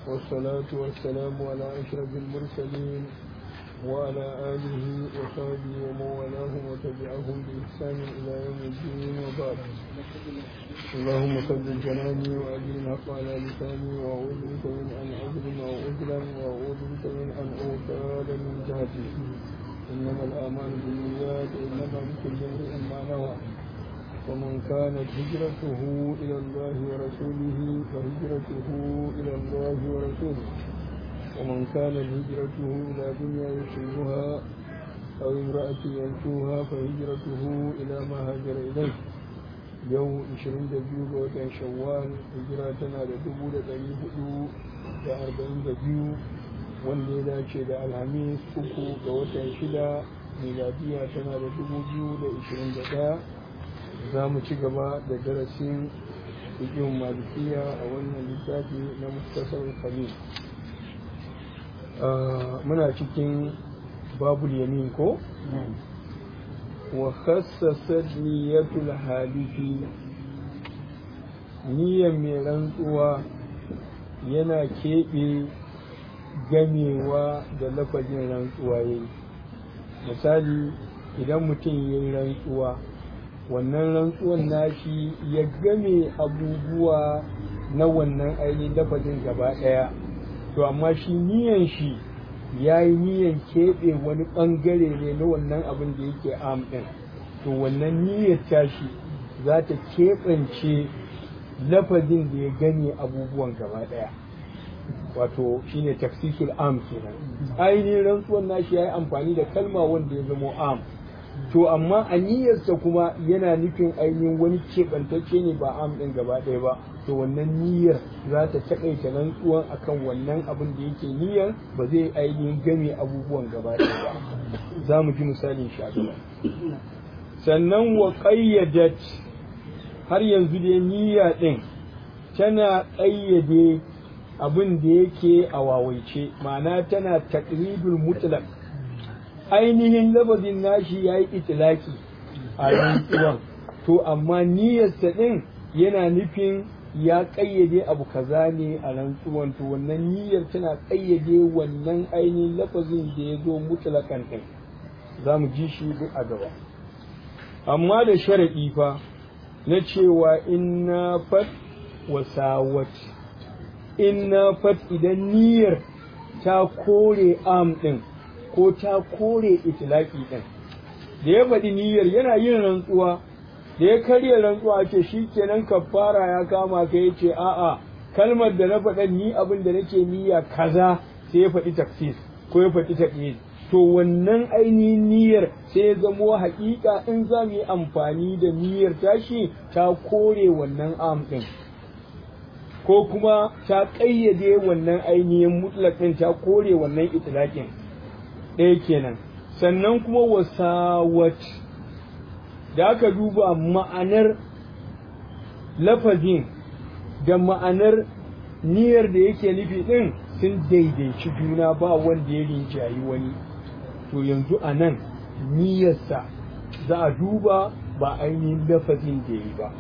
والصلاة والسلام على أشرف المرسلين وعلى آله وصحبه ومن والاهم وتبعهم بإحسان إلى يوم الدين وبعد اللهم ثبت جناني وأجل الحق على لساني وأعوذ بك من أن أظلم أو أظلم وأعوذ بك من أن أغتال من جهتي إنما الأعمال بالنيات إنما لكل امرئ ما نوى ومن كانت هجرته إلى الله ورسوله فهجرته إلى الله ورسوله ومن كانت هجرته إلى دنيا يصيبها أو امرأة ينسوها فهجرته إلى ما هاجر إليه yau 22 ga watan shawwal hijira tana da 442 wanda ya dace da alhamis uku ga watan shida miladiya tana da 2021 za mu ci gaba da darasin fikin malikiya a wannan littafi na mustasar khalil muna cikin babul yamin ko wa khassasat niyyatul halifi niyyar mai rantsuwa yana keɓe gamewa da lafazin rantsuwa yayi misali idan mutum ya yi rantsuwa wannan rantsuwan nashi ya game abubuwa na wannan ainihin lafazin gaba ɗaya to amma shi niyan shi ya yi niyan keɓe wani ɓangare ne na wannan abin da yake am ɗin to wannan niyyar tashi za ta keɓance lafazin da ya gane abubuwan gaba ɗaya wato shine taksisul am kenan ainihin rantsuwan nashi ya yi amfani da kalma wanda ya zamo am to amma a niyyarsa kuma yana nufin ainihin wani keɓantacce ne ba am ɗin gaba ɗaya ba to wannan niyyar za ta taƙaita rantsuwan akan wannan abin da yake niyyar ba zai ainihin game abubuwan gaba ɗaya ba za mu ji misalin shi a gaba sannan wa ƙayyadat har yanzu dai niyya ɗin tana ƙayyade abin da yake a wawaice ma'ana tana taqridul mutlaq ainihin lafazin nashi ya yi itilaki a rantsuwan to amma niyyarsa ɗin yana nufin ya ƙayyade abu kaza ne a rantsuwan to wannan niyyar tana ƙayyade wannan ainihin lafazin da ya zo mutlakan ɗin za mu ji shi duk a gaba amma da sharaɗi fa na cewa inna fat wa sawat inna fat idan niyyar ta kore am ɗin ko ta kore itilaki ɗin da ya faɗi niyyar yana yin rantsuwa da ya karya rantsuwa ce shi kenan kafara ya kama ka ya ce a'a kalmar da na faɗa ni abin da nake niyya kaza sai ya faɗi taksis ko ya faɗi taƙis to wannan ainihin niyyar sai ya zamo haƙiƙa in za mu yi amfani da niyyar tashi ta kore wannan am ɗin ko kuma ta ƙayyade wannan ainihin mutlaƙin ta kore wannan itilaƙin ɗaya kenan sannan kuma wasawat da aka duba ma'anar lafazin da ma'anar niyyar da yake nufi ɗin sun daidaici juna ba wanda ya rinjayi wani to yanzu a nan niyyarsa za a duba ba ainihin lafazin da yi ba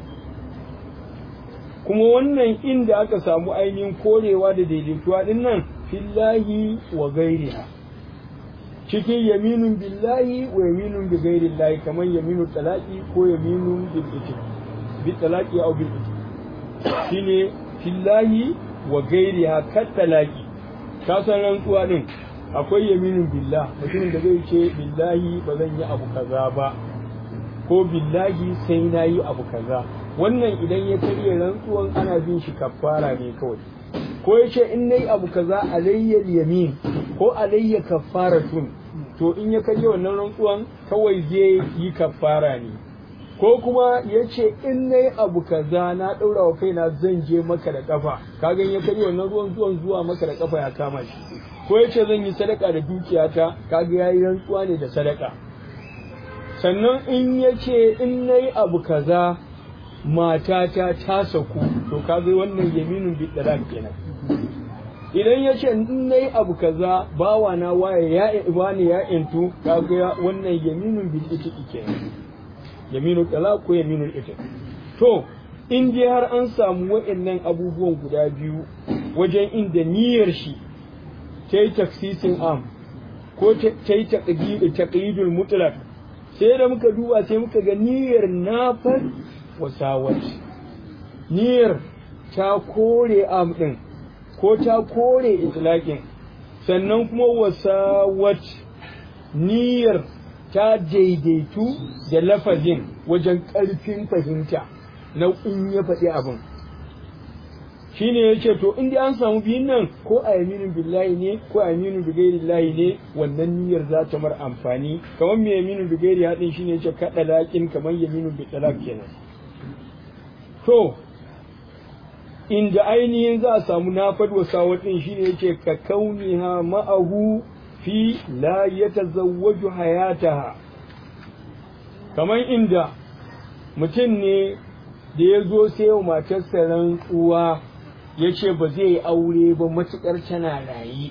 kuma wannan inda aka samu ainihin korewa da daidaituwa ɗin nan fillahi wa gairiha cikin yaminun billahi wa yaminun bi ghairi llahi kamar yaminun talaqi ko yaminun bil iti bi talaqi aw bil iti shine fillahi wa ghairiha kat talaqi ka san rantsuwa din akwai yaminun billah mutumin da zai ce billahi ba zan yi abu kaza ba ko billahi sai na yi abu kaza wannan idan ya karya rantsuwan ana bin shi kafara ne kawai ko ya ce in nayi abu kaza alayyal yamin ko alayya kafaratun to in ya karya wannan rantsuwan kawai zai yi kafara ne ko kuma ya ce in nayi abu kaza na ɗaura wa kaina zan je maka da kafa kaga ya karya wannan ruwan zuwan zuwa maka da kafa ya kama shi ko ya ce zan yi sadaka da dukiyata kaga ya yi rantsuwa ne da sadaka sannan in ya ce in nayi abu kaza matata ta saku to kaga wannan yaminin bi kenan idan ya ce in nayi abu kaza bawa na waye ya ibani ya intu kaga wannan yaminin bil itiqi kenan yaminu talaq ko yaminul itiq to in dai har an samu wa'annan abubuwan guda biyu wajen inda niyyar shi ta yi taksisin am ko ta yi taƙidul mutlaq sai da muka duba sai muka ga niyyar nafar wasawat niyyar ta kore am ɗin ko ta kore itlaqin sannan kuma wasawat niyyar ta daidaitu da lafazin wajen ƙarfin fahimta na in ya faɗi abin shine ya ce to in an samu biyun nan ko a yaminin billahi ne ko a yaminin bigairi lahi ne wannan niyyar za ta mar amfani kamar mai yaminin bigairi haɗin shine ya ce kaɗa laƙin kamar yaminin bitalak kenan to inda ainihin za a samu nafad wa sawatin shine ya ce ka kauniha ma'ahu fi la yatazawwaju hayataha kamar inda mutum ne da ya zo sai wa matarsa rantsuwa ya ce ba zai yi aure ba matuƙar tana raye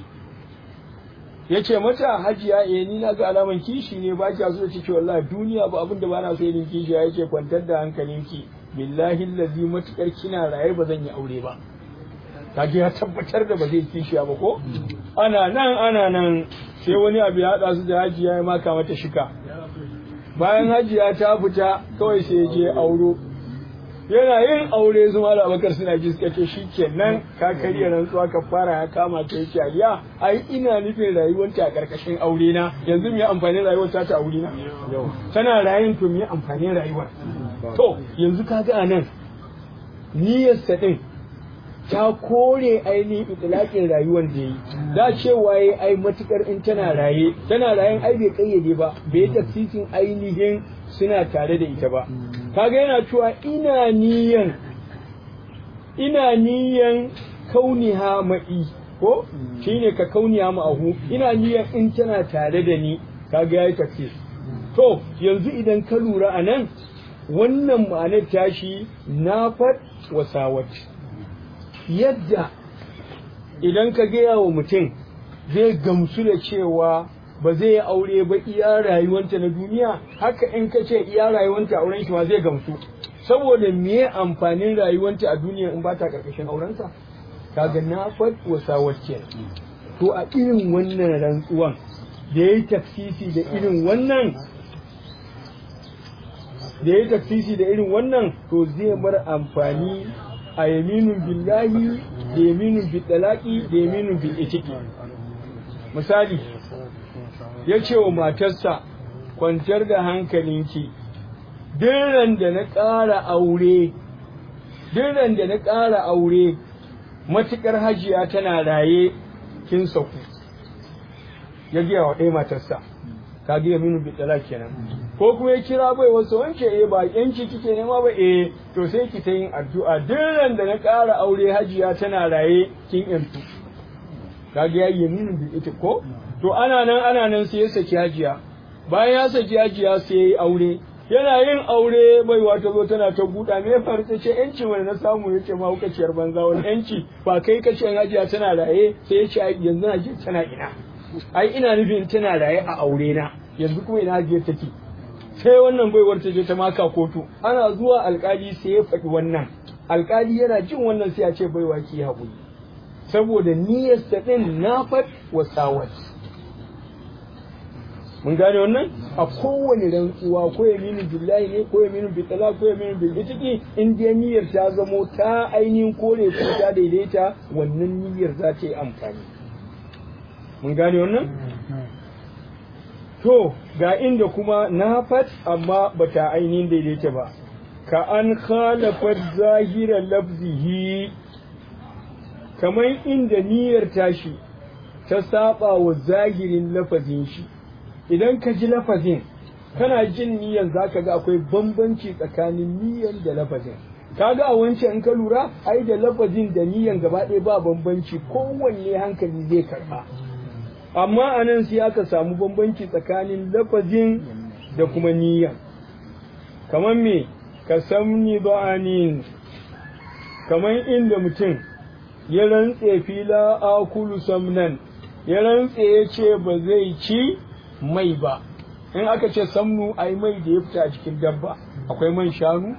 ya ce mata hajiya eh ni na ga alaman kishi ne ba kya so da ciki wallahi duniya ba abin da ba na so yin kishi ya ce kwantar da hankalinki billahi allazi matuƙar kina raye ba zan yi aure ba kaje ya tabbatar da ba zai kishi ba ko ana nan ana nan sai wani abu ya haɗa su da hajiya ya maka mata shika bayan hajiya ta fita kawai sai je auro yana yin aure su mala abakar suna ji suka ce shi kenan ka karya rantsuwa ka fara ya kama ta yake aliya ai ina nufin rayuwarta a karkashin aure na yanzu mu yi amfani rayuwar ta ta aure na tana rayun to mu yi amfani rayuwar to yanzu ka ga anan niyyar sa din ta kore ainihin itilakin rayuwar da yi da cewa ya ai matukar in tana raye tana rayen ai bai kayyade ba bai tafsirin ainihin suna tare da ita ba kaga yana cewa ina niyan ina niyan kauniha ma'i ko shine ka kauniha ma'ahu ina niyan in tana tare da ni kaga yayi tafsir to yanzu idan ka lura anan wannan ma'anar tashi nafat wasawat yadda idan ka gaya wa mutum zai gamsu da cewa ba zai yi aure ba iya rayuwanta na duniya haka in ka ce iya rayuwanta auren shi ma zai gamsu saboda me amfanin rayuwanta a duniya in ba ta karkashin aurensa kaga na fat wasa wacce to a irin wannan rantsuwan da yayi tafsisi da irin wannan da yayi tafsisi da irin wannan to zai bar amfani a yaminun billahi da yaminun bil talaqi da yaminun bil itiqi misali ya ce wa matarsa kwantar da hankalinki diran da na ƙara aure diran da na ƙara aure matuƙar hajiya tana raye kin sauku ya giya wa ɗaya matarsa ka giya minu bi kenan ko kuma ya kira bai wasu wance eh ba yanci kike nema ba eh to sai ki ta yin addu'a diran da na ƙara aure hajiya tana raye kin yantu ka ga yayi minu bi ita ko to ana nan ana nan sai ya saki hajiya bayan ya saki hajiya sai ya yi aure yana yin aure bai wata zo tana ta buɗa me faru ta ce yanci wani na samu yace ma hukaciyar banza wani yanci ba kai ka ce hajiya tana raye sai ya ce yanzu hajiya tana ina ai ina nufin tana raye a aure na yanzu kuma ina hajiya take sai wannan baiwar ta je ta maka kotu ana zuwa alkali sai ya faɗi wannan alkali yana jin wannan sai ya ce baiwa ki haƙuri saboda niyyar ta ɗin nafat wa sawat mun gane wannan a kowane rantsuwa ko yaminu billahi ne ko yaminu bitala ko yaminu bil itiki in dai niyyar ta zamo ta ainihin kore ko ta daidaita wannan niyyar za ta yi amfani mun gane wannan to ga inda kuma nafat amma bata ainihin daidaita ba ka an khalafat zahira lafzihi kamar inda niyyar tashi ta saba wa zahirin lafazin shi idan ka ji lafazin kana jin niyyar zaka ga akwai bambanci tsakanin niyyar da lafazin kaga a wancan in ka lura ai da lafazin da niyyar gaba ɗaya ba bambanci kowanne hankali zai karɓa amma a nan sai aka samu bambanci tsakanin lafazin da kuma niyyar kamar me ka samni ba'anin kamar inda mutum ya rantse fila akulu samnan ya rantse ya ce ba zai ci mai ba in aka ce samnu ai mai da ya fita a cikin dabba akwai man shanu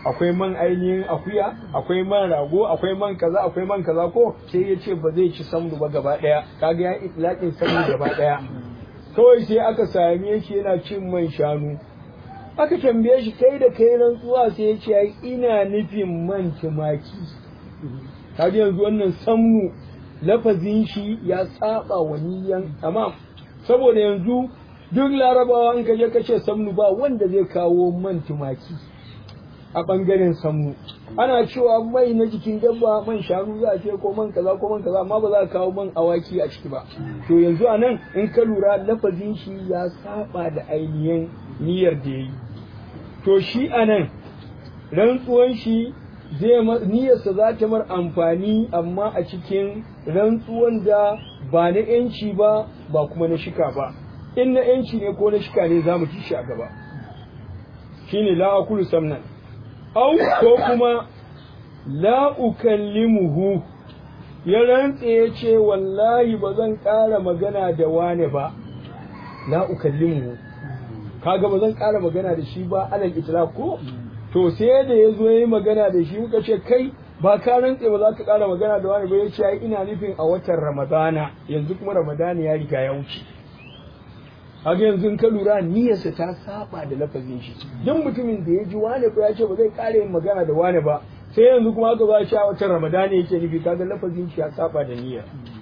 akwai man ainihin akuya akwai man rago akwai man kaza akwai man kaza ko sai ya ce ba zai ci samnu ba gaba daya kaga ya itlaqin samnu gaba daya kawai sai aka same shi yana cin man shanu aka tambaye shi kai da kai rantsuwa sai ya ce ina nufin man tumaki kaga yanzu wannan samnu lafazin shi ya saba wa niyan amma saboda yanzu duk larabawa in kaje kace samnu ba wanda zai kawo man tumaki a bangaren samnu ana cewa mai na jikin dabba man shanu za a ce ko man kaza ko man kaza amma ba za a kawo man awaki a ciki ba to yanzu a nan in ka lura lafazin shi ya saba da ainihin niyyar da ya yi to shi a nan rantsuwan shi zai niyyarsa za ta mar amfani amma a cikin rantsuwan da ba na yanci ba ba kuma na shika ba in na yanci ne ko na shika ne za mu ci shi a gaba shine la akulu samnan au ko kuma la ukallimuhu ya rantse ya ce wallahi ba zan ƙara magana da wane ba la ukallimuhu kaga ba zan ƙara magana da shi ba alal itlaq ko to sai da ya zo ya yi magana da shi muka ce kai ba ka rantse ba za ka ƙara magana da wani ba ya ce ai ina nufin a watan ramadana yanzu kuma ramadana ya riga ya wuce haka yanzu ka lura niyyarsa ta saba da lafazin shi duk mutumin da ya ji wane ko ya ce ba zai ƙara yin magana da wane ba sai yanzu kuma aka ba shi a watan ramadana yake nufi kaga lafazin shi ya saba da niyya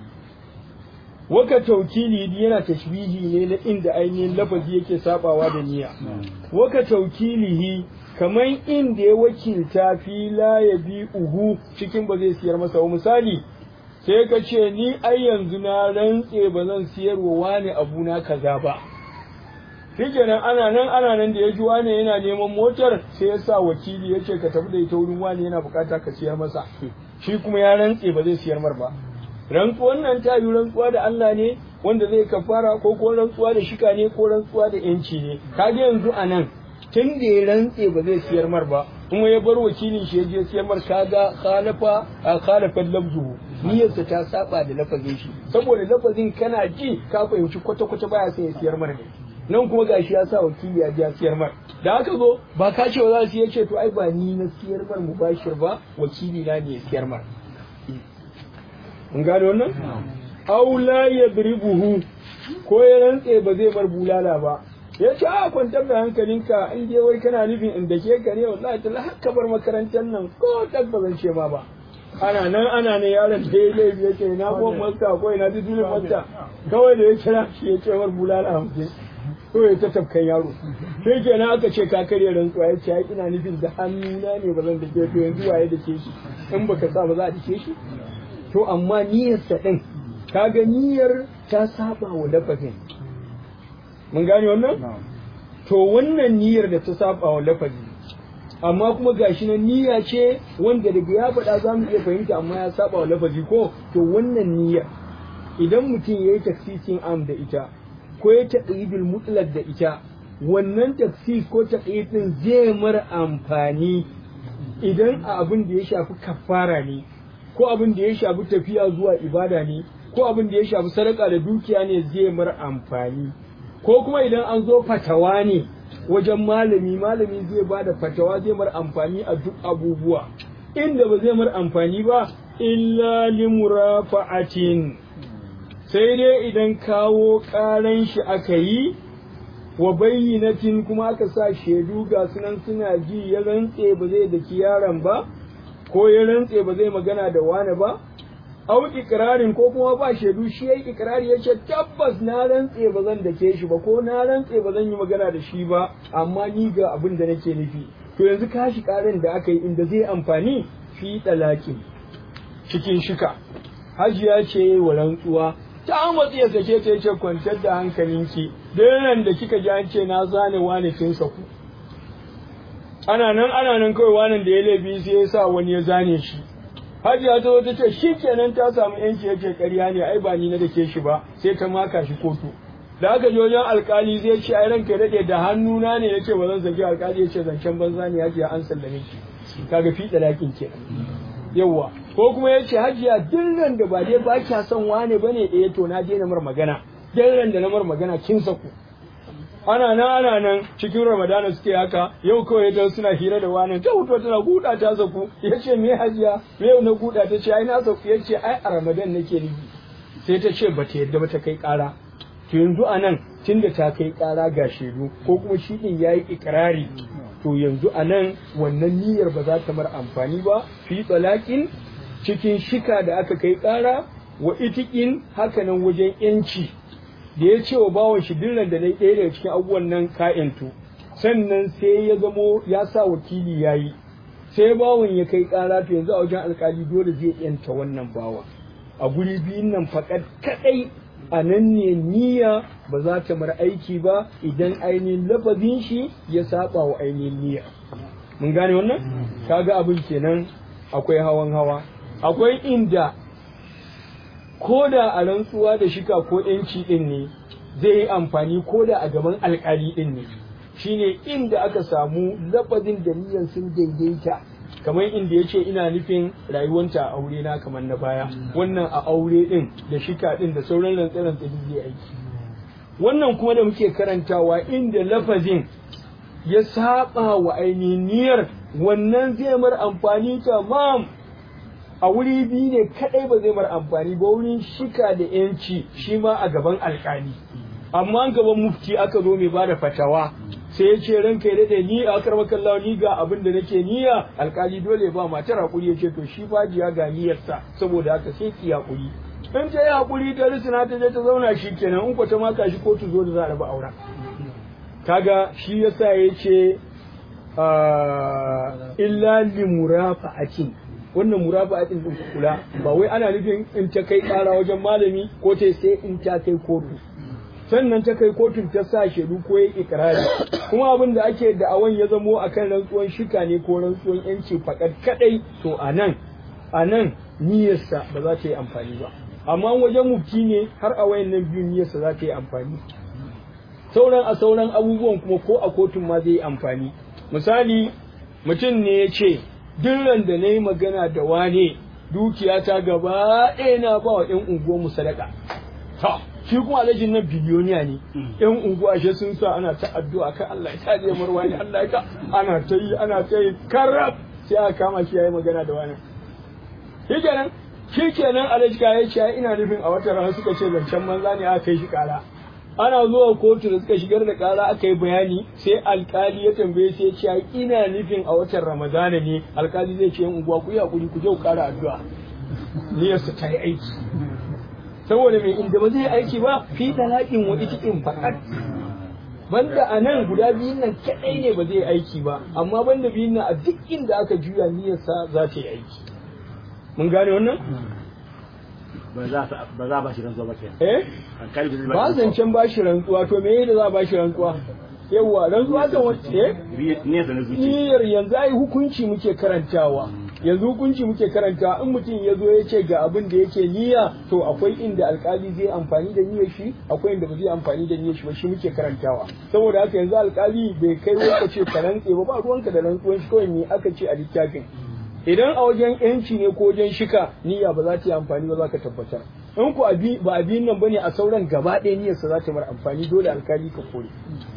waka taukili yana tashbihi ne na inda ainihin lafazi yake sabawa da niyya waka taukilihi kamar inda ya wakilta fi la ya bi uhu cikin ba zai siyar masa wa misali sai ka ce ni ai yanzu na rantse ba zan siyar wa wani abu na kaza ba shikenan ana nan ana nan da ya ji wani yana neman motar sai ya sa wakili ya ce ka tafi da ita wurin wani yana bukata ka siyar masa shi kuma ya rantse ba zai siyar mar ba rantsuwan nan ta yi rantsuwa da Allah ne wanda zai kafara ko ko rantsuwa da shika ne ko rantsuwa da yanci ne kaga yanzu a nan tun da ya rantse ba zai siyar mar ba kuma ya bar wakilin shi ya je siyar mar kaga khalafa a khalafa lafzuhu niyyarsa ta saba da lafazin shi saboda lafazin kana ji ka fahimci kwata kwata baya sai ya siyar mar ne nan kuma gashi ya sa wakili ya ja siyar mar da aka zo ba ka ce za su yace to ai ba ni na siyar mar mubashir ba wakili na ne ya siyar mar mun gane wannan aw la yadribuhu ko ya rantse ba zai bar bulala ba ya ce a kwantar da hankalinka in dai wai kana nufin in da ke ka ne wallahi ta haka bar makarantar nan ko tabba zan ce ma ba ana nan ana ne yaron da ya laifi ya ce na ko masta ko ina dudulin masta kawai da ya kira shi ya ce war bulala hamsin ko ya ta tafkan yaro sai kenan aka ce ka karya rantsuwa ya ce ai ina nufin da hannuna ne ba zan dake to yanzu waye dake shi in baka sa ba za a dake shi to amma niyyarsa din kaga niyyar ta saba wa lafazin mun gane wannan to wannan niyyar da ta saba wa lafazi amma kuma gashi na niyya ce wanda daga ya faɗa za mu iya fahimta amma ya saba wa lafazi ko to wannan niyyar idan mutum ya yi taksisin am da ita ko ya taƙidul mutlaq da ita wannan taksis ko taƙidin zai mara amfani idan a abin da ya shafi kafara ne ko abin da ya shafi tafiya zuwa ibada ne ko abin da ya shafi sadaka da dukiya ne zai mar amfani ko kuma idan an zo fatawa ne wajen malami malami zai ba da fatawa zai mar amfani a duk abubuwa inda ba zai mar amfani ba illa limurafa'atin sai dai idan kawo ƙaran shi aka yi wa bayyinatin kuma aka sa shaidu ga sunan suna ji ya rantse ba zai daki yaron ba ko ya rantse ba zai magana da wani ba au ikirarin ko kuma ba shaidu shi yayi ikirari yace tabbas na rantse ba zan dake shi ba ko na rantse ba zan yi magana da shi ba amma ni ga abin da nake nufi to yanzu kashi karin da aka yi inda zai amfani fi talaki cikin shika hajiya ce wa rantsuwa ta matsi ya sake ta yace kwantar da hankalinki dan da kika ji an ce na zane wani kin saku ana nan ana nan kawai wanan da ya laifi sai ya sa wani ya zane shi hajiya ta zo ta ce shi kenan ta samu yanci yace ƙarya ne ai ba ni na dake shi ba sai ta maka shi kotu da aka je wajen alkali zai ce ai ranka dade da hannuna ne yace ba zan saki alkali yace zancen banza ne hajiya an sallame ki kaga fi dalakin kenan yawa ko kuma yace hajiya dillan da ba dai ba kya son wane bane eh to na daina mar magana dillan da na mar magana kin saku ana nan ana nan cikin ramadana suke haka yau kawai ta suna hira da wani ta hutu tana guda ta saku ya ce me hajiya me yau na guda ta ce ai na saku ya ce ai a ramadan nake nufi sai ta ce bata yadda ba ta kai kara to yanzu a nan tunda ta kai kara ga shaidu ko kuma shi din yayi ikrari to yanzu a nan wannan niyyar ba za ta mar amfani ba fi tsalakin cikin shika da aka kai kara wa itikin hakanan wajen yanci da ya ce wa bawan shi dillan da na ɗaya daga cikin abubuwan nan ka'intu sannan sai ya zamo ya sa wakili ya yi sai bawan ya kai ƙara to yanzu a wajen alkali dole zai yanta wannan bawa a guri biyun nan faƙat kaɗai a nan ne niyya ba za ta mara aiki ba idan ainihin lafazin shi ya saba wa ainihin niyya mun gane wannan kaga abin kenan akwai hawan hawa akwai inda ko da a rantsuwa da shika ko yanci din ne zai yi amfani ko da a gaban alkali din ne shine inda aka samu lafazin da niyyar sun daidaita kamar inda yace ina nufin rayuwanta a aure na kamar na baya wannan a aure din da shika din da sauran rantsaran da zai aiki wannan kuma da muke karantawa inda lafazin ya saba wa ainihin niyyar wannan zai mar amfani tamam a wuri biyu ne kadai ba zai mar amfani ba wurin shika da yanci shi ma a gaban alkali amma gaban mufti aka zo mai bada fatawa sai ya ce ranka ya daɗe ni a karɓar kallawa ni ga abin da nake niyya alkali dole ba matar hakuri ya ce to shi fajiya ga niyyarsa saboda haka sai ki hakuri in ta yi hakuri ta risina ta je ta zauna shi kenan in ko ta maka shi kotu zo da za a raba auren kaga shi yasa ya ce illa limurafa'atin wannan murafa'atin din kula ba wai ana nufin in ta kai kara wajen malami ko ta sai in ta kai kotu sannan ta kai kotun ta sa shaidu ko ya ikirari kuma abin da ake da'awan ya zamo akan rantsuwan shika ne ko rantsuwan yanci fakat kadai to anan anan niyyarsa ba za ta yi amfani ba amma wajen mufti ne har a wayannan biyu niyyarsa za ta yi amfani sauran a sauran abubuwan kuma ko a kotun ma zai yi amfani misali mutum ne ya ce duk da na yi magana da wane dukiyata gaba ɗaya na ba wa ‘yan unguwar mu sadaka. Ta, shi kuma alhajin nan biliyoniya ne, ‘yan unguwa ashe sun sa ana ta addu'a kan Allah ya tsaye marwa ne Allah ya ka ana ta yi ana ta yi karab sai aka kama shi ya yi magana da wani. Shi kenan, shi kenan alhaji ka ya ce ina nufin a wata rana suka ce zancen manza ne aka kai shi kara. ana zuwa kotu da suka shigar da kara aka yi bayani sai alkali ya tambaye sai ya ce ina nufin a watan ramadana ne alkali zai ce yan unguwa ku yi hakuri ku je ku kara addu'a niyyarsa ta yi aiki saboda mai inda ba zai aiki ba fi talaƙin wa itikin fakat banda a nan guda biyun nan kaɗai ne ba zai aiki ba amma banda biyun nan a duk inda aka juya niyyarsa za ta yi aiki mun gane wannan ba za a ba shi rantsuwa ba ke eh ba zancen ba shi rantsuwa to me da za a ba shi rantsuwa yawwa rantsuwa kan wacce eh niyyar na zuci niyyar yanzu ai hukunci muke karantawa yanzu hukunci muke karanta in mutum ya zo ya ce ga abin da yake niyya to akwai inda alkali zai amfani da niyyar shi akwai inda ba zai amfani da niyyar shi ba shi muke karantawa saboda haka yanzu alkali bai kai wanda ce ka rantse ba ba ruwanka da rantsuwan shi kawai me aka ce a littafin idan a wajen yanci ne ko wajen shika niyya ba za ta yi amfani ba za ka tabbatar in ku ba abin nan bane a sauran gaba ɗaya niyyarsa za ta mara amfani dole alkali ka kore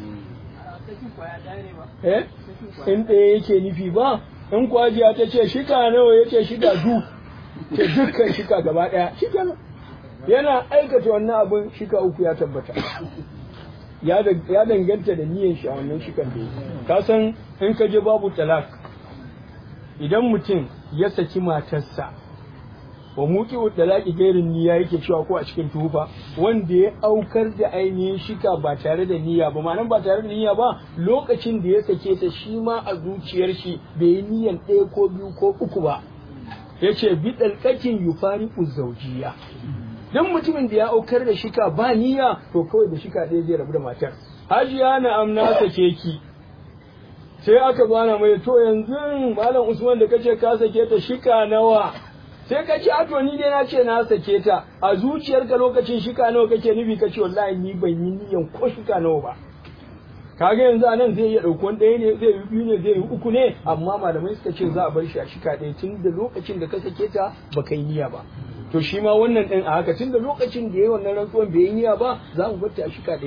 eh in ɗaya yake nufi ba in kwajiya ta ce shika nawa ya ce shika du ce dukkan shika gaba ɗaya shika yana aikata wannan abin shika uku ya tabbata ya danganta da niyyar shi a wannan shikan da ka san in ka je babu talak idan mutum ya saki matarsa wa muki talaki gairin niyya yake cewa ko a cikin tufa wanda ya aukar da ainihin shika ba tare da niyya ba ma'anan ba tare da niyya ba lokacin da ya sake ta shi ma a zuciyar shi bai yi niyyan ɗaya ko biyu ko uku ba ya ce bi ɗalƙakin yufari zaujiya don mutumin da ya aukar da shika ba niyya to kawai da shika ɗaya zai rabu da matar hajiya na amna sake ki sai aka bana mai to yanzu malam usman da kace ka sake ta shika nawa sai ka ce to ni dai na ce na sake ta a zuciyarka lokacin shika nawa kake nufi ka ce wallahi ni ban yi niyan ko shika nawa ba kaga yanzu a nan zai iya ɗauki ɗaya ne zai yi biyu ne zai yi uku ne amma malamai suka ce za a bar shi a shika ɗaya tun da lokacin da ka sake ta ba kai niyya ba to shi ma wannan ɗin a haka tun da lokacin da ya yi wannan rantsuwan bai yi niyya ba za mu bar ta a shika ɗaya ne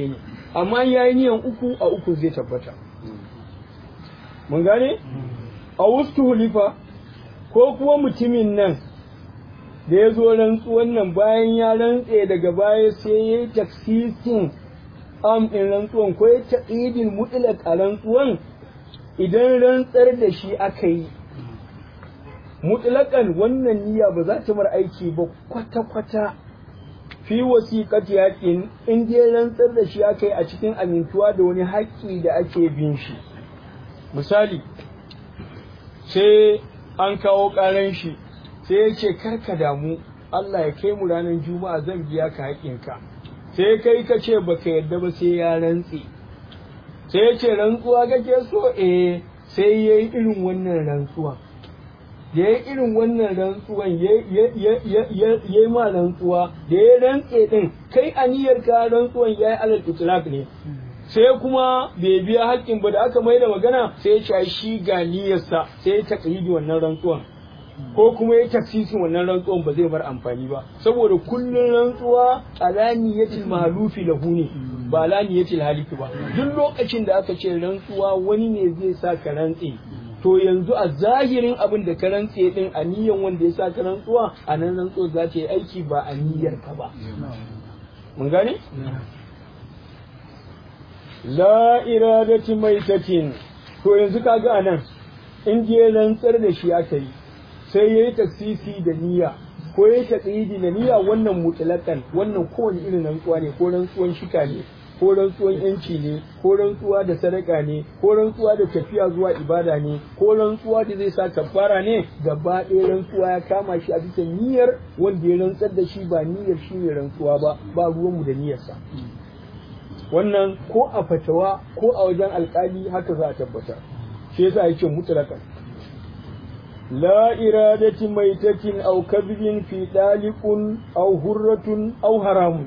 amma ya yi niyan uku a uku zai tabbata mun gane a wustu hulifa ko kuma mutumin nan da ya zo rantsuwan nan bayan ya rantse daga baya sai ya yi taksisin am ɗin rantsuwan ko ya taƙidin mutlaq a rantsuwan idan rantsar da shi aka yi mutlaƙan wannan niyya ba za ta mar aiki ba kwata-kwata fi wasiƙati haƙin in dai rantsar da shi aka yi a cikin amintuwa da wani haƙƙi da ake bin shi misali sai an kawo ƙaran shi sai ya ce karka damu Allah ya kai mu ranar juma'a zan biya ka haƙƙinka sai kai ka ce baka yadda ba sai ya rantse sai ya ce rantsuwa kake so eh sai ya yi irin wannan rantsuwa da ya irin wannan rantsuwan ya yi ma rantsuwa da ya rantse din kai aniyar ka rantsuwan ya yi alal itlaq ne sai kuma bai biya haƙƙin ba da aka mai da magana sai ya ce shi ga niyyarsa sai ya taƙaidi wannan rantsuwan ko kuma ya taksisin wannan rantsuwan ba zai bar amfani ba saboda kullun rantsuwa alaniyatil mahlufi lahu ne ba alaniyatil haliki ba duk lokacin da aka ce rantsuwa wani ne zai sa ka rantse to yanzu a zahirin abin da ka rantse din a niyyar wanda ya sa ka rantsuwa a nan rantsuwa za ta yi aiki ba a niyyar ka ba mun gane la iradati maitatin to yanzu kaga anan in je rantsar da shi aka yi sai yayi taksisi da niyya ko yayi taqidi da niyya wannan mutlaqan wannan kowane irin rantsuwa ne ko rantsuwan shika ne ko rantsuwan yanci ne ko rantsuwa da sadaka ne ko rantsuwa da tafiya zuwa ibada ne ko rantsuwa da zai sa kafara ne gaba ɗaya rantsuwa ya kama shi a bisa niyyar wanda ya rantsar da shi ba niyyar shi ne rantsuwa ba ba ruwanmu da niyyarsa wannan ko a fatawa ko a wajen alkali haka za a tabbatar shi yasa yake mutlaqan la iradati maitatin aw kadhibin fi dalikun aw hurratun aw haramun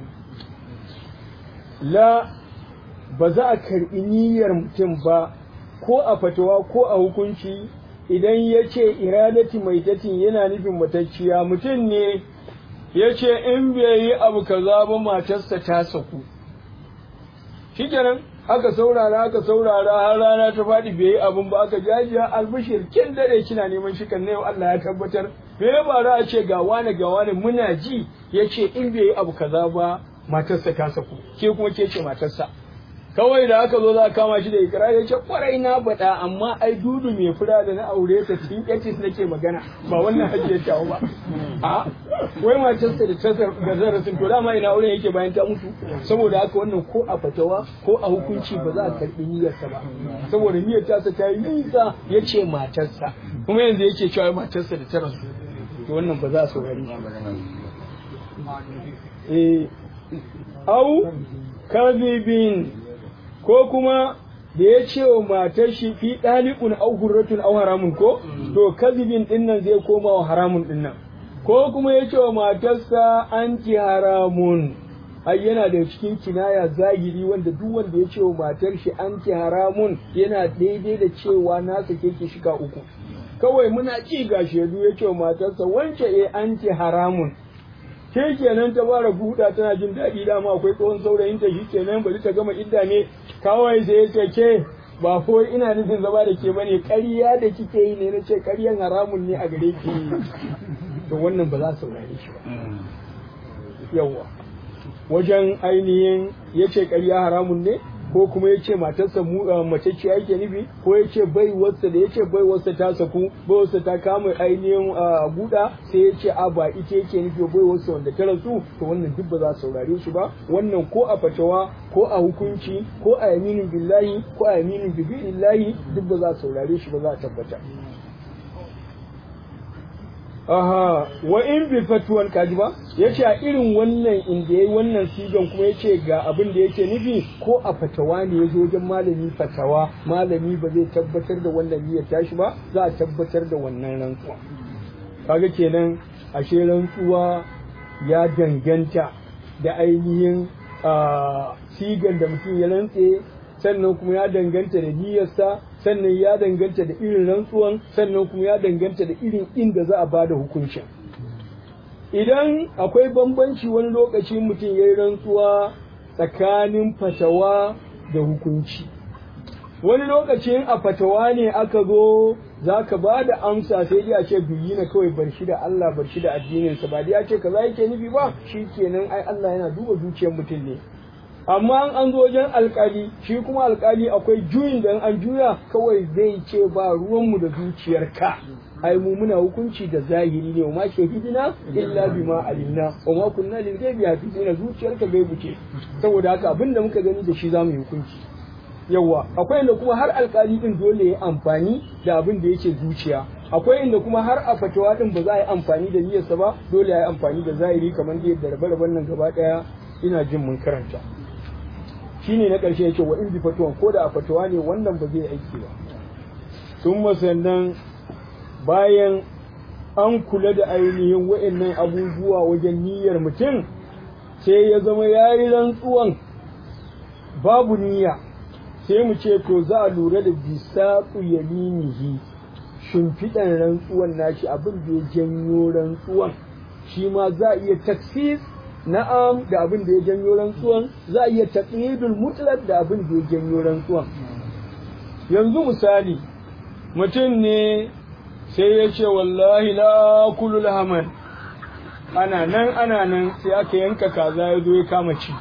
la ba za a karɓi niyyar mutum ba ko a fatawa ko a hukunci idan ya ce iradati maitatin yana nufin matacciya mutum ne ya ce in bai yi abu kaza ba matarsa ta saku shikenan aka saurara aka saurara har rana ta faɗi bai yi abun ba aka jajiya albishir kin dare kina neman shi kan yau Allah ya tabbatar me ya bara a ce ga wani ga wani muna ji ya ce in bai yi abu kaza ba matarsa ta saku ke kuma ke ce matarsa kawai da aka zo za a kama shi da ikira ya ce kwarai na baɗa amma ai dudu mai fura da na aure ta cikin etis nake magana ba wannan hajiyar tawo ba a wai matarsa da tasar da zarasin to dama ina auren yake bayan ta mutu saboda haka wannan ko a fatawa ko a hukunci ba za a karɓi niyyarsa ba saboda niyyar tasa ta yi nisa ya ce matarsa kuma yanzu yake cewa matarsa da ta rasu to wannan ba za a saurari eh au kadhibin ko kuma da ya ce wa matar shi fi ɗaliƙun au hurratun au haramun ko to kazibin ɗin nan zai koma wa haramun ɗin nan ko kuma ya ce wa matarsa anti haramun ai yana da cikin kinaya zahiri wanda duk wanda ya ce wa matar shi anti haramun yana daidai da cewa na sake ki shika uku kawai muna ci ga shaidu ya ce wa matarsa wance eh anti haramun ke kenan ta fara buɗa tana jin daɗi dama akwai tsohon saurayin ta shi kenan bari ta gama idda ne kawai sai ya ce ke ba ko ina nufin zama da ke bane ƙarya da kike yi ne na ce ƙaryan haramun ne a gare ki to wannan ba za su saurare shi ba yawa wajen ainihin ya ce ƙarya haramun ne ko kuma ya ce matarsa mace ce yake nufi ko ya ce baiwarsa da ya ce baiwarsa ta saku baiwarsa ta kama ainihin buɗa sai ya ce a ba ita yake nufi baiwarsa wanda ta rasu to wannan duk ba za su saurare shi ba wannan ko a fatawa ko a hukunci ko a yaminin billahi ko a yaminin billahi duk ba za su saurare shi ba za a tabbata Aha, wa in bi fatuwan kaji ba, ya ce a irin wannan inda ya yi wannan sigan kuma ya ce ga abin da yake nufi ko a fatawa ne ya zo wajen malami fatawa, malami ba zai tabbatar da wannan niyyar tashi ba, za a tabbatar da wannan rantsuwa. Kaga kenan ashe rantsuwa ya danganta da ainihin sigan da mutum ya rantse sannan kuma ya danganta da niyyarsa sannan ya danganta da irin rantsuwan sannan kuma ya danganta da irin inda za a bada hukuncin idan akwai bambanci wani lokaci mutum ya yi rantsuwa tsakanin fatawa da hukunci wani lokacin a fatawa ne aka zo za ka ba da amsa sai dai a ce biyi na kawai bar shi da Allah bar shi da addininsa ba dai ya ce kaza yake nufi ba shi kenan ai Allah yana duba zuciyar mutum ne amma an zo wajen alkali shi kuma alkali akwai juyin da an juya kawai zai ce ba ruwanmu da zuciyarka ai mu muna hukunci da zahiri ne ma shahidina illa bima alimna wa ma kunna lil ghaibi hafizina zuciyarka gaibu ce saboda haka abinda muka gani da shi zamu yi hukunci yawa akwai inda kuma har alkali din dole ya amfani da abin da yake zuciya akwai inda kuma har a fatawa din ba za a yi amfani da niyyarsa ba dole ya yi amfani da zahiri kamar da yadda rabe nan gaba daya ina jin mun karanta shine na ƙarshe yake wa in bi fatuwan ko da a fatawa ne wannan ba zai aiki ba sun sannan bayan an kula da ainihin wa'annan abubuwa wajen niyyar mutum sai ya zama ya yi rantsuwan babu niyya sai mu ce to za a lura da bisaƙu yaminihi shimfiɗan rantsuwan nashi abin da ya janyo rantsuwan shi ma za a iya taksis na'am da abin da ya janyo rantsuwan za a iya taqyidul mutlaq da abin da ya janyo rantsuwan yanzu misali mutum ne sai ya ce wallahi la kullu lahaman ana nan ana nan sai aka yanka kaza ya zo ya kama ci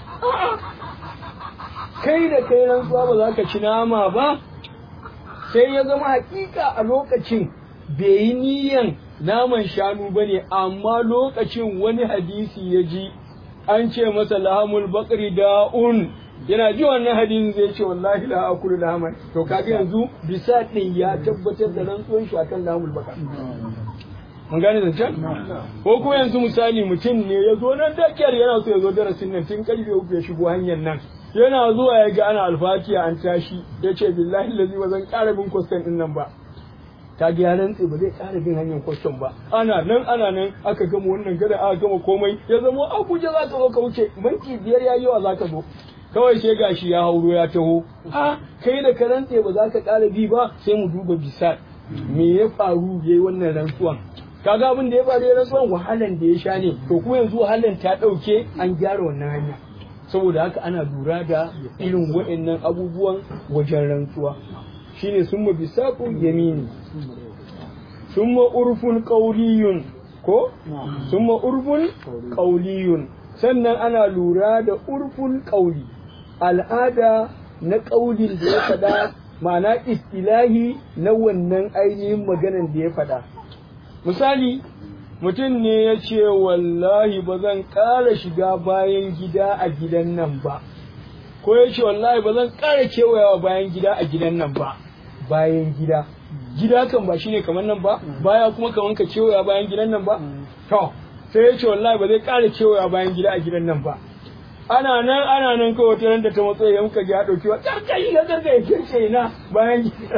kai da kai rantsuwa ba za ka ci nama ba sai ya zama hakika a lokacin bai yi niyan naman shanu ba ne amma lokacin wani hadisi ya ji an ce masa lahamul bakri da'un yana ji wannan hadisin zai ce wallahi la akulu lahaman to kaga yanzu bisa din ya tabbatar da rantsuwan shi akan lahamul bakar mun gane zancen ko kuma yanzu misali mutum ne ya zo nan dakiyar yana so ya zo darasin nan tun karfe uku ya shigo hanyar nan yana zuwa ya ga ana alfatiya an tashi ya ce billahi lazi ba zan ƙara bin kwastan ɗin nan ba ta ga ya rantse ba zai ƙara bin hanyar kwastan ba ana nan ana nan aka gama wannan gada aka gama komai ya zama abuja za ka zo ka wuce minti biyar ya yi wa za ka zo kawai sai gashi ya hauro ya taho a kai da ka rantse ba za ka ƙara bi ba sai mu duba bisa me ya faru yayi wannan rantsuwan kaga abin da ya faru ya rantsuwan wahalan da ya sha ne to kuma yanzu wahalan ta ɗauke an gyara wannan hanya saboda haka ana lura da irin waɗannan abubuwan wajen rantsuwa shine summa bisaqu yamini summa urfun qawliyun ko summa urfun qawliyun sannan ana lura da urfun qawli al'ada na ƙaulin da ya faɗa ma'ana istilahi na wannan ainihin maganan da ya faɗa misali mutum ne ya ce wallahi ba zan ƙara shiga bayan gida a gidan nan ba ko ya ce wallahi ba zan ƙara kewayawa bayan gida a gidan nan ba bayan gida gida kan ba shine kamar nan ba baya kuma kamar ka kewaya bayan gidan nan ba to sai ya ce wallahi ba zai ƙara kewaya bayan gida a gidan nan ba ana nan ana nan kawai wata da ta matso ya muka ji ya ɗauki wa karkai ga karkai kirce na bayan gida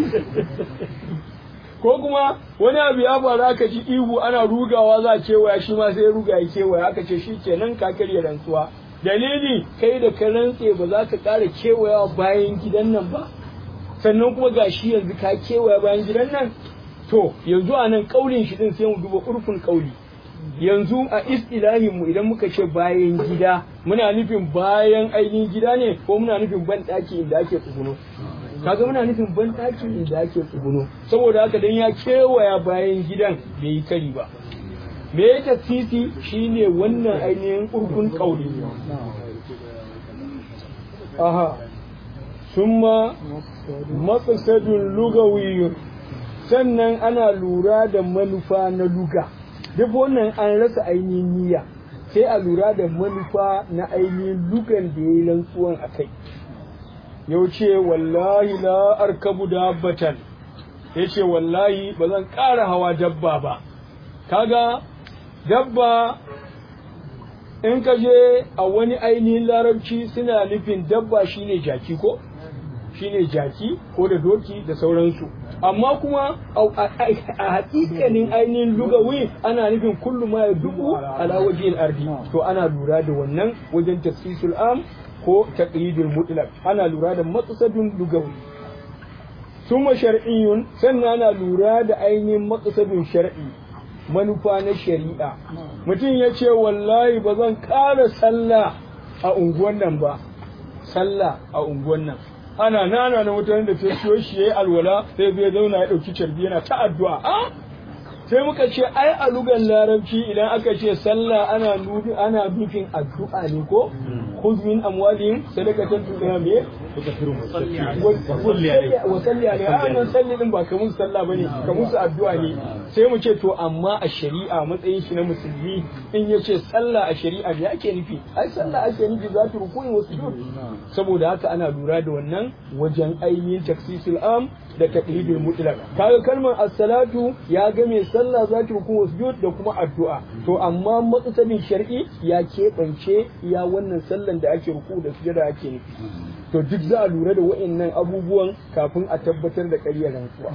ko kuma wani abu ya faru aka ji ihu ana rugawa za a kewaya shi ma sai ruga ya kewaya aka ce shi kenan ka karya rantsuwa dalili kai da ka rantse ba za ka ƙara kewayawa bayan gidan nan ba sannan kuma ga shi yanzu ka kewaya bayan gidan nan to yanzu a nan ƙaulin shi din sai mu duba urfin ƙauli yanzu a istilahin mu idan muka ce bayan gida muna nufin bayan ainihin gida ne ko muna nufin ban ɗaki inda ake tsuguno kaga muna nufin ban ɗaki inda ake tsuguno saboda haka dan ya kewaya bayan gidan bai yi kari ba me ya tafsisi shine wannan ainihin urkun kauli aha summa maqsadun lugawiyyun sannan ana lura da manufa na luga duk wannan an rasa ainihin niyya sai a lura da manufa na ainihin lugan da ya yi rantsuwan a kai yau ce wallahi la arkabu dabbatan ya ce wallahi ba zan ƙara hawa dabba ba kaga dabba in ka je a wani ainihin larabci suna nufin dabba shine jaki ko shine jaki ko da doki da sauransu amma kuma a hakikanin ainihin lugawi ana nufin kullum ma ya dubu ala wajen ardi to ana lura da wannan wajen tafsisul am ko taqyidul mutlaq ana lura da maqsadun lugawi summa shar'iyyun sannan ana lura da ainihin maqsadun shar'i manufa na shari'a mutum ya ce wallahi ba zan ƙara sallah a unguwan nan ba sallah a unguwan nan ana nana na mutanen da ta siyo shi yayi alwala sai zai zauna ya dauki carbi yana ta addu'a a sai muka ce ai a lugan larabci idan aka ce sallah ana nufi ana nufin addu'a ne ko khudh min amwalihim sadaqatan tudina me wa salli alaihi a salli din ba kamun sallah bane kamun su addu'a ne sai mu ce to amma a shari'a matsayin shi na musulmi in ya ce sallah a shari'a me ake nufi ai sallah ake nufi za ta rukuni wa sujud saboda haka ana lura da wannan wajen ainihin taksisul am da taqlidul mutlaq kaga kalmar as-salatu ya ga mai sallah za ta rukuni wa sujud da kuma addu'a to amma matsalin shar'i ya keɓance ya wannan sallan da ake ruku da sujada ake nufi to duk za a lura da wa'annan abubuwan kafin a tabbatar da ƙaryar rantsuwa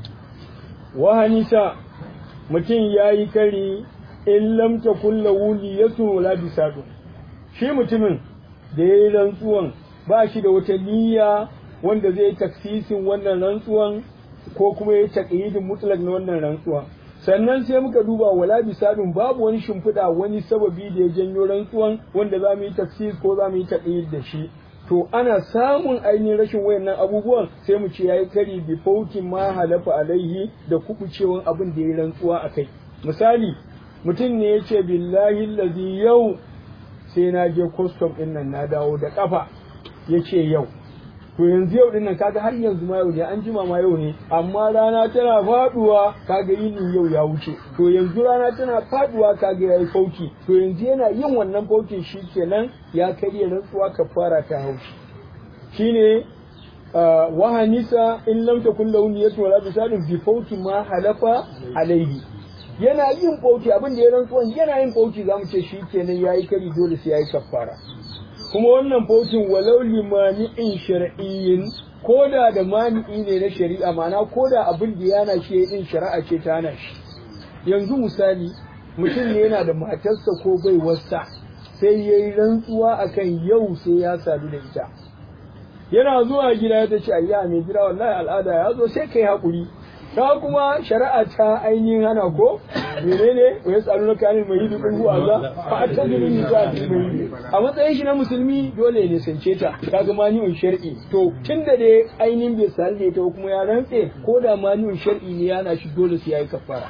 wahanisa mutum ya yi kari in lam takun lahu niyatu wala bisadu shi mutumin da ya yi rantsuwan ba shi da wata niyya wanda zai taksisin wannan rantsuwan ko kuma ya taƙidin mutlak na wannan rantsuwan sannan sai muka duba wala bisadun babu wani shimfiɗa wani sababi da ya janyo rantsuwan wanda za mu yi taksis ko za mu yi taƙid da shi to ana samun ainihin rashin wayannan abubuwan sai mu ce yayi kari bi faukin ma halafa alaihi da kukucewan abin da ya rantsuwa a kai misali mutum ne ya ce billahi lazi yau sai na je custom din nan na dawo da kafa ya ce yau to yanzu yau din nan kaga har yanzu ma yau ne an jima ma yau ne amma rana tana faduwa kaga yini yau ya wuce to yanzu rana tana faduwa kaga yayi fauki to yanzu yana yin wannan faukin kenan ya karya rantsuwa kafara ta haushi shine wahanisa in lam takun lahu niyyatu wala bisadun bi fauki ma halafa alaihi yana yin fauki abin da ya rantsuwan yana yin fauki zamu ce shikenan yayi kari dole sai yayi kafara kuma wannan fautin walau limani'in shar'iyyin ko da da mani'i ne na shari'a ma'ana ko da abin da yana shi din shari'a ce ta hana shi yanzu misali mutum ne yana da matarsa ko baiwarsa sai ya yi rantsuwa akan yau sai ya sadu da ita yana zuwa gida ta ce ayya mai gida wallahi al'ada ya zo sai kai haƙuri ta kuma shari'a ta ainihin hana ko menene wa yasalu na kanin mai hidu kun huwa za fa ta zuru ni za ta mai a matsayin shi na musulmi dole ne sance ta kaga mani'un shar'i to tunda dai ainihin bai sal ta kuma ya rantse ko da mani'un shar'i ne yana shi dole sai yayi kafara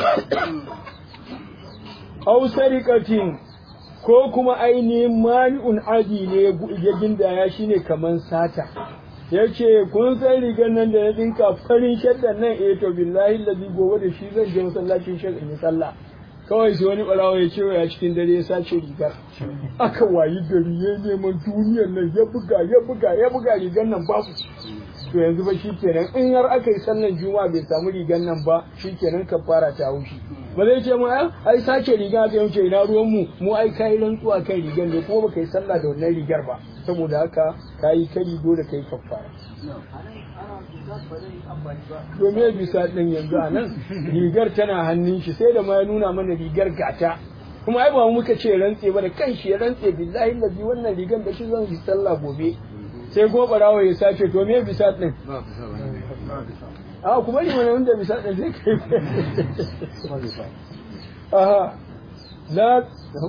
aw sarikatin ko kuma ainihin mani'un adi ne ya gindaya shine kaman sata ya ce kun san rigar nan da na dinka farin shaddan nan eh to billahi lazi gobe da shi zan je masallacin shek in yi sallah kawai sai wani barawa ya ce ya cikin dare ya sace rigar aka wayi gari ya neman duniyar nan ya buga ya buga ya buga rigar nan babu to yanzu ba shikenan in har aka yi sallan juma'a bai samu rigar nan ba shikenan kafara ta haushi ba zai ce mu ai sace riga aka yanke ina ruwan mu mu ai kai rantsuwa kan rigar ne kuma baka yi sallah da wannan rigar ba saboda haka kayi kari dole kai kafara domin bisa ɗin yanzu a nan rigar tana hannun shi sai da ma ya nuna mana rigar gata kuma ai ba muka ce rantse ba da kanshi ya rantse billahi lazi wannan rigar da shi zan yi sallah gobe sai gobarawa ya sace to me bisa ɗin a kuma ne wani wanda bisa ɗin zai kai aha la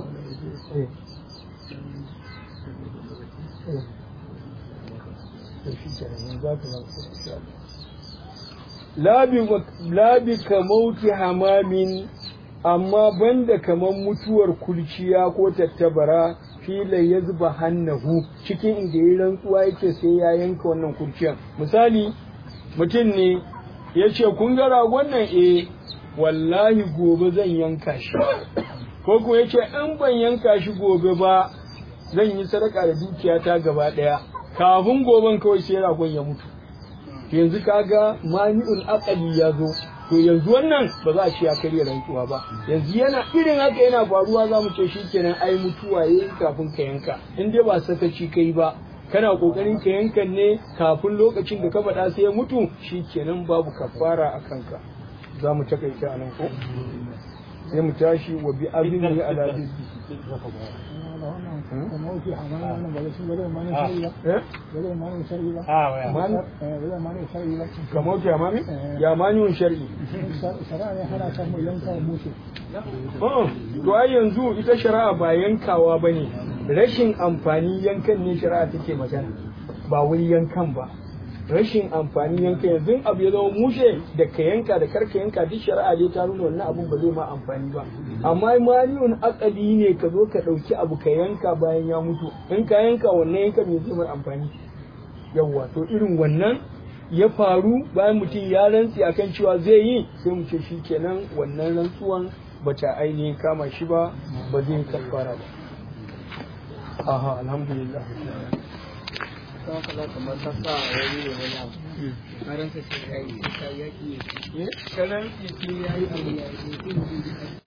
labi ka mauti hamamin amma banda kaman mutuwar kulciya ko tattabara fila ya zuba hannahu cikin inda ya rantsuwa yake sai ya yanka wannan kurciyan misali mutum ne ya ce kun ga ragon nan eh wallahi gobe zan yanka shi ko kuma ya ce in ban yanka shi gobe ba zan yi sadaka da dukiyata gaba ɗaya kafin goben kawai sai ragon ya mutu yanzu kaga mani'ul aqali ya zo to yanzu wannan ba za a ce ya karya rantsuwa ba yanzu yana irin haka yana faruwa za mu ce shikenan ai mutuwa yayi kafin ka yanka in dai ba sakaci kai ba kana kokarin ka yanka ne kafin lokacin da ka faɗa sai ya mutu shikenan babu kafara a kanka za mu takaita anan ko sai mu tashi wa bi azmi ala dibbi kamar ya mami ya mani shar'i to ai yanzu ita shari'a ba yankawa bane rashin amfani yankan ne shari'a take magana ba wai yankan ba rashin amfani yanka yanzu abu ya zama mushe da ka yanka da karka yanka duk shari'a dai ta nuna wannan abun ba zai ma amfani ba amma maliyun akali ne ka zo ka ɗauki abu ka yanka bayan ya mutu in ka yanka wannan yanka me zai mai amfani yawwa to irin wannan ya faru bayan mutum ya rantsi akan cewa zai yi sai mu ce kenan wannan rantsuwan bata ainihin kama shi ba ba zai kafara ba aha alhamdulillah ta kala kamar ta sa wani ne wani abu karansa sai ya yi sai ya ki eh kanan ya yi